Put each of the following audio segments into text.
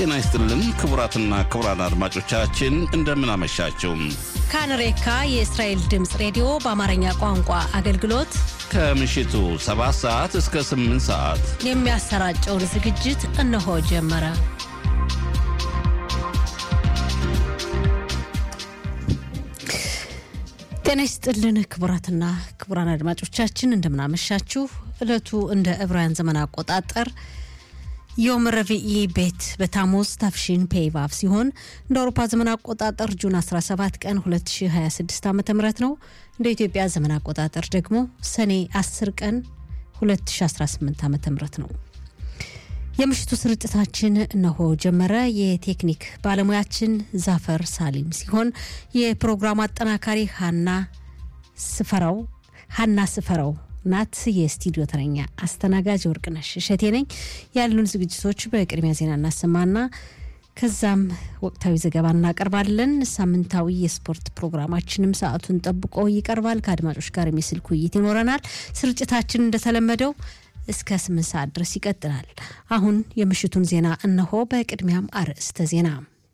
ጤና ይስጥልን ክቡራትና ክቡራን አድማጮቻችን እንደምን አመሻችሁ። ካንሬካ የእስራኤል ድምፅ ሬዲዮ በአማርኛ ቋንቋ አገልግሎት ከምሽቱ 7 ሰዓት እስከ 8 ሰዓት የሚያሰራጨውን ዝግጅት እነሆ ጀመረ። ጤና ይስጥልን ክቡራትና ክቡራን አድማጮቻችን እንደምናመሻችሁ። ዕለቱ እንደ ዕብራውያን ዘመን አቆጣጠር ዮም ረቪኢ ቤት በታሞዝ ታፍሺን ፔይቫቭ ሲሆን እንደ አውሮፓ ዘመን አቆጣጠር ጁን 17 ቀን 2026 ዓ ም ነው። እንደ ኢትዮጵያ ዘመን አቆጣጠር ደግሞ ሰኔ 10 ቀን 2018 ዓ ም ነው። የምሽቱ ስርጭታችን እነሆ ጀመረ። የቴክኒክ ባለሙያችን ዛፈር ሳሊም ሲሆን የፕሮግራሙ አጠናካሪ ሀና ስፈራው ሀና ስፈራው ናት። የስቱዲዮ ተረኛ አስተናጋጅ ወርቅነሽ እሸቴ ነኝ። ያሉን ዝግጅቶች በቅድሚያ ዜና እናሰማና ከዛም ወቅታዊ ዘገባ እናቀርባለን። ሳምንታዊ የስፖርት ፕሮግራማችንም ሰዓቱን ጠብቆ ይቀርባል። ከአድማጮች ጋር የስልክ ውይይት ይኖረናል። ስርጭታችን እንደተለመደው እስከ ስምንት ሰዓት ድረስ ይቀጥላል። አሁን የምሽቱን ዜና እነሆ። በቅድሚያም አርዕስተ ዜና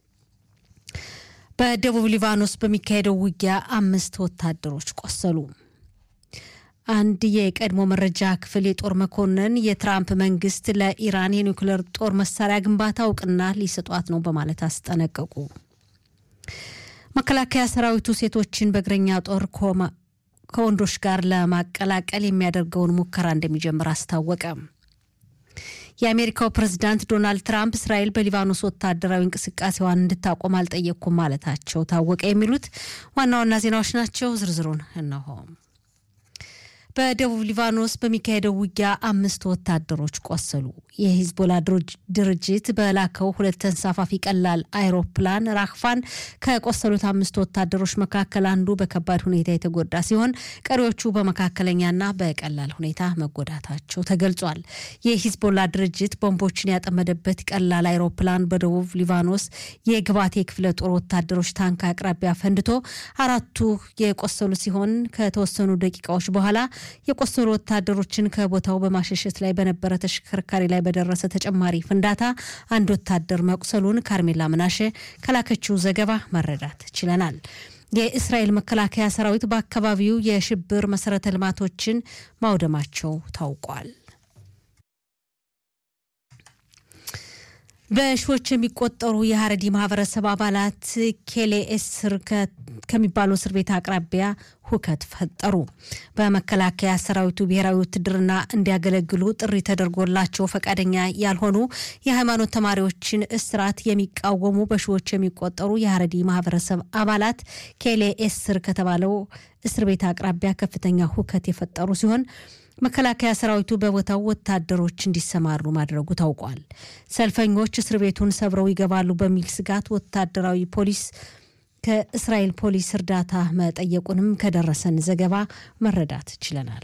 በደቡብ ሊባኖስ በሚካሄደው ውጊያ አምስት ወታደሮች ቆሰሉ። አንድ የቀድሞ መረጃ ክፍል የጦር መኮንን የትራምፕ መንግስት ለኢራን የኒውክሌር ጦር መሳሪያ ግንባታ እውቅና ሊሰጧት ነው በማለት አስጠነቀቁ። መከላከያ ሰራዊቱ ሴቶችን በእግረኛ ጦር ከወንዶች ጋር ለማቀላቀል የሚያደርገውን ሙከራ እንደሚጀምር አስታወቀ። የአሜሪካው ፕሬዝዳንት ዶናልድ ትራምፕ እስራኤል በሊባኖስ ወታደራዊ እንቅስቃሴዋን እንድታቆም አልጠየቅኩም ማለታቸው ታወቀ። የሚሉት ዋና ዋና ዜናዎች ናቸው። ዝርዝሩን እነሆ። በደቡብ ሊባኖስ በሚካሄደው ውጊያ አምስት ወታደሮች ቆሰሉ። የሂዝቦላ ድርጅት በላከው ሁለት ተንሳፋፊ ቀላል አይሮፕላን ራክፋን ከቆሰሉት አምስት ወታደሮች መካከል አንዱ በከባድ ሁኔታ የተጎዳ ሲሆን ቀሪዎቹ በመካከለኛና በቀላል ሁኔታ መጎዳታቸው ተገልጿል። የሂዝቦላ ድርጅት ቦምቦችን ያጠመደበት ቀላል አይሮፕላን በደቡብ ሊባኖስ የግባቴ ክፍለ ጦር ወታደሮች ታንክ አቅራቢያ ፈንድቶ አራቱ የቆሰሉ ሲሆን ከተወሰኑ ደቂቃዎች በኋላ የቆሰሉ ወታደሮችን ከቦታው በማሸሸት ላይ በነበረ ተሽከርካሪ ላይ በደረሰ ተጨማሪ ፍንዳታ አንድ ወታደር መቁሰሉን ካርሜላ ምናሸ ከላከችው ዘገባ መረዳት ችለናል። የእስራኤል መከላከያ ሰራዊት በአካባቢው የሽብር መሰረተ ልማቶችን ማውደማቸው ታውቋል። በሺዎች የሚቆጠሩ የሀረዲ ማህበረሰብ አባላት ኬሌ እስር ከሚባለው እስር ቤት አቅራቢያ ሁከት ፈጠሩ። በመከላከያ ሰራዊቱ ብሔራዊ ውትድርና እንዲያገለግሉ ጥሪ ተደርጎላቸው ፈቃደኛ ያልሆኑ የሃይማኖት ተማሪዎችን እስራት የሚቃወሙ በሺዎች የሚቆጠሩ የሀረዲ ማህበረሰብ አባላት ኬሌ እስር ከተባለው እስር ቤት አቅራቢያ ከፍተኛ ሁከት የፈጠሩ ሲሆን መከላከያ ሰራዊቱ በቦታው ወታደሮች እንዲሰማሩ ማድረጉ ታውቋል። ሰልፈኞች እስር ቤቱን ሰብረው ይገባሉ በሚል ስጋት ወታደራዊ ፖሊስ ከእስራኤል ፖሊስ እርዳታ መጠየቁንም ከደረሰን ዘገባ መረዳት ችለናል።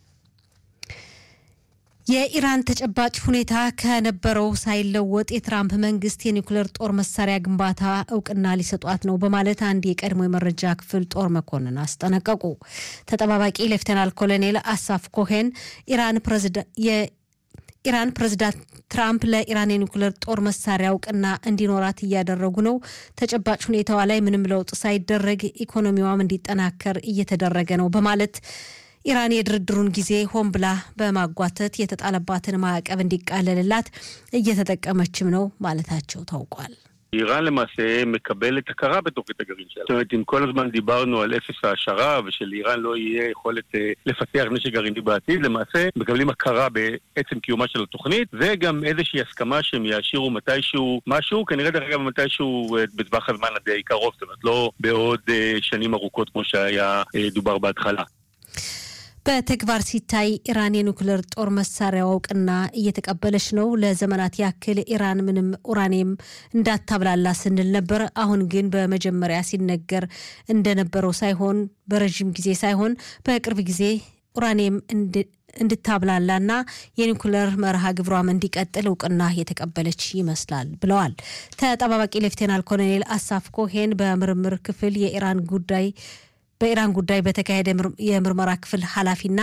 የኢራን ተጨባጭ ሁኔታ ከነበረው ሳይለወጥ የትራምፕ መንግስት የኒውክሌር ጦር መሳሪያ ግንባታ እውቅና ሊሰጧት ነው በማለት አንድ የቀድሞ የመረጃ ክፍል ጦር መኮንን አስጠነቀቁ። ተጠባባቂ ሌፍተናል ኮሎኔል አሳፍ ኮሄን ኢራን ኢራን ፕሬዚዳንት ትራምፕ ለኢራን የኒውክሌር ጦር መሳሪያ እውቅና እንዲኖራት እያደረጉ ነው። ተጨባጭ ሁኔታዋ ላይ ምንም ለውጥ ሳይደረግ ኢኮኖሚዋም እንዲጠናከር እየተደረገ ነው በማለት ኢራን የድርድሩን ጊዜ ሆን ብላ በማጓተት የተጣለባትን ማዕቀብ እንዲቃለልላት እየተጠቀመችም ነው ማለታቸው ታውቋል። איראן למעשה מקבלת הכרה בתוכנית הגרעין שלה. זאת אומרת, אם כל הזמן דיברנו על אפס העשרה ושלאיראן לא יהיה יכולת אה, לפתח נשק גרעיני בעתיד, למעשה מקבלים הכרה בעצם קיומה של התוכנית, וגם איזושהי הסכמה שהם יעשירו מתישהו משהו, כנראה דרך אגב מתישהו אה, בטווח הזמן הדי קרוב, זאת אומרת, לא בעוד אה, שנים ארוכות כמו שהיה אה, דובר בהתחלה. በተግባር ሲታይ ኢራን የኒውክሌር ጦር መሳሪያ እውቅና እየተቀበለች ነው። ለዘመናት ያክል ኢራን ምንም ኡራኒየም እንዳታብላላ ስንል ነበር። አሁን ግን በመጀመሪያ ሲነገር እንደነበረው ሳይሆን በረዥም ጊዜ ሳይሆን በቅርብ ጊዜ ኡራኒየም እንድታብላላና የኒውክሌር መርሃ ግብሯም እንዲቀጥል እውቅና የተቀበለች ይመስላል ብለዋል። ተጠባባቂ ሌፍቴናል ኮሎኔል አሳፍ ኮሄን በምርምር ክፍል የኢራን ጉዳይ በኢራን ጉዳይ በተካሄደ የምርመራ ክፍል ኃላፊና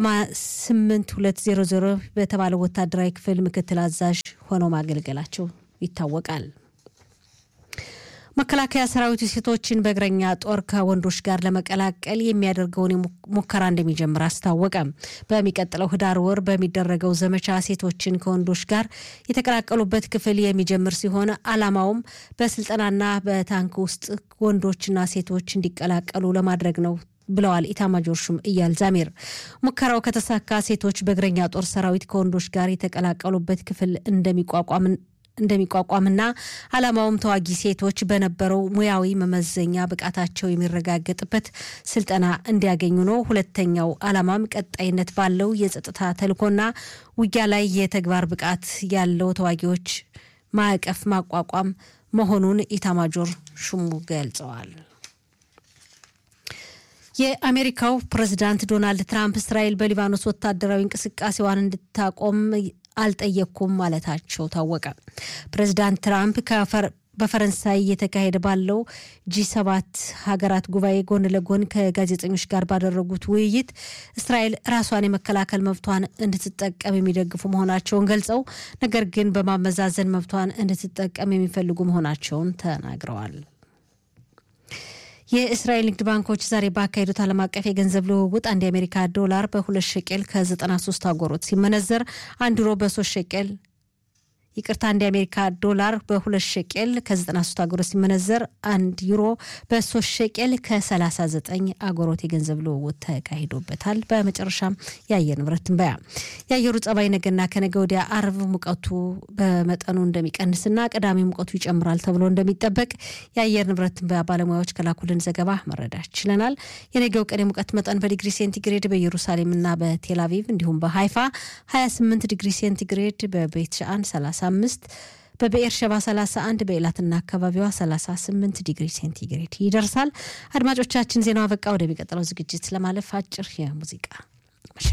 8200 በተባለው ወታደራዊ ክፍል ምክትል አዛዥ ሆነው ማገልገላቸው ይታወቃል። መከላከያ ሰራዊቱ ሴቶችን በእግረኛ ጦር ከወንዶች ጋር ለመቀላቀል የሚያደርገውን ሙከራ እንደሚጀምር አስታወቀ። በሚቀጥለው ህዳር ወር በሚደረገው ዘመቻ ሴቶችን ከወንዶች ጋር የተቀላቀሉበት ክፍል የሚጀምር ሲሆን ዓላማውም በስልጠናና በታንክ ውስጥ ወንዶችና ሴቶች እንዲቀላቀሉ ለማድረግ ነው ብለዋል ኢታማጆር ሹም እያል ዛሜር። ሙከራው ከተሳካ ሴቶች በእግረኛ ጦር ሰራዊት ከወንዶች ጋር የተቀላቀሉበት ክፍል እንደሚቋቋም እንደሚቋቋምና ዓላማውም ተዋጊ ሴቶች በነበረው ሙያዊ መመዘኛ ብቃታቸው የሚረጋገጥበት ስልጠና እንዲያገኙ ነው። ሁለተኛው ዓላማም ቀጣይነት ባለው የጸጥታ ተልዕኮና ውጊያ ላይ የተግባር ብቃት ያለው ተዋጊዎች ማዕቀፍ ማቋቋም መሆኑን ኢታማጆር ሹሙ ገልጸዋል። የአሜሪካው ፕሬዚዳንት ዶናልድ ትራምፕ እስራኤል በሊባኖስ ወታደራዊ እንቅስቃሴዋን እንድታቆም አልጠየቅኩም ማለታቸው ታወቀ። ፕሬዚዳንት ትራምፕ በፈረንሳይ እየተካሄደ ባለው ጂ ሰባት ሀገራት ጉባኤ ጎን ለጎን ከጋዜጠኞች ጋር ባደረጉት ውይይት እስራኤል ራሷን የመከላከል መብቷን እንድትጠቀም የሚደግፉ መሆናቸውን ገልጸው ነገር ግን በማመዛዘን መብቷን እንድትጠቀም የሚፈልጉ መሆናቸውን ተናግረዋል። የእስራኤል ንግድ ባንኮች ዛሬ ባካሄዱት ዓለም አቀፍ የገንዘብ ልውውጥ አንድ የአሜሪካ ዶላር በሁለት ሸቄል ከ93 አጎሮት ሲመነዘር አንድ ዩሮ በሶስት ሸቄል ይቅርታ አንድ የአሜሪካ ዶላር በሁለት ሸቄል ከ93 አጎሮት ሲመነዘር አንድ ዩሮ በሶስት ሸቄል ከ39 አጎሮት የገንዘብ ልውውጥ ተካሂዶበታል። በመጨረሻም የአየር ንብረት ትንበያ። የአየሩ ጸባይ ነገና ከነገ ወዲያ አርብ ሙቀቱ በመጠኑ እንደሚቀንስና ቅዳሜ ሙቀቱ ይጨምራል ተብሎ እንደሚጠበቅ የአየር ንብረት ትንበያ ባለሙያዎች ከላኩልን ዘገባ መረዳት ችለናል። የነገው ቀን የሙቀት መጠን በዲግሪ ሴንቲግሬድ በኢየሩሳሌምና በቴል አቪቭ እንዲሁም በሃይፋ 28 ዲግሪ ሴንቲግሬድ በቤት ሻአን 35 በብኤር ሸባ 31 በኤላትና አካባቢዋ 38 ዲግሪ ሴንቲግሬድ ይደርሳል። አድማጮቻችን ዜናው አበቃ። ወደሚቀጥለው ዝግጅት ለማለፍ አጭር የሙዚቃ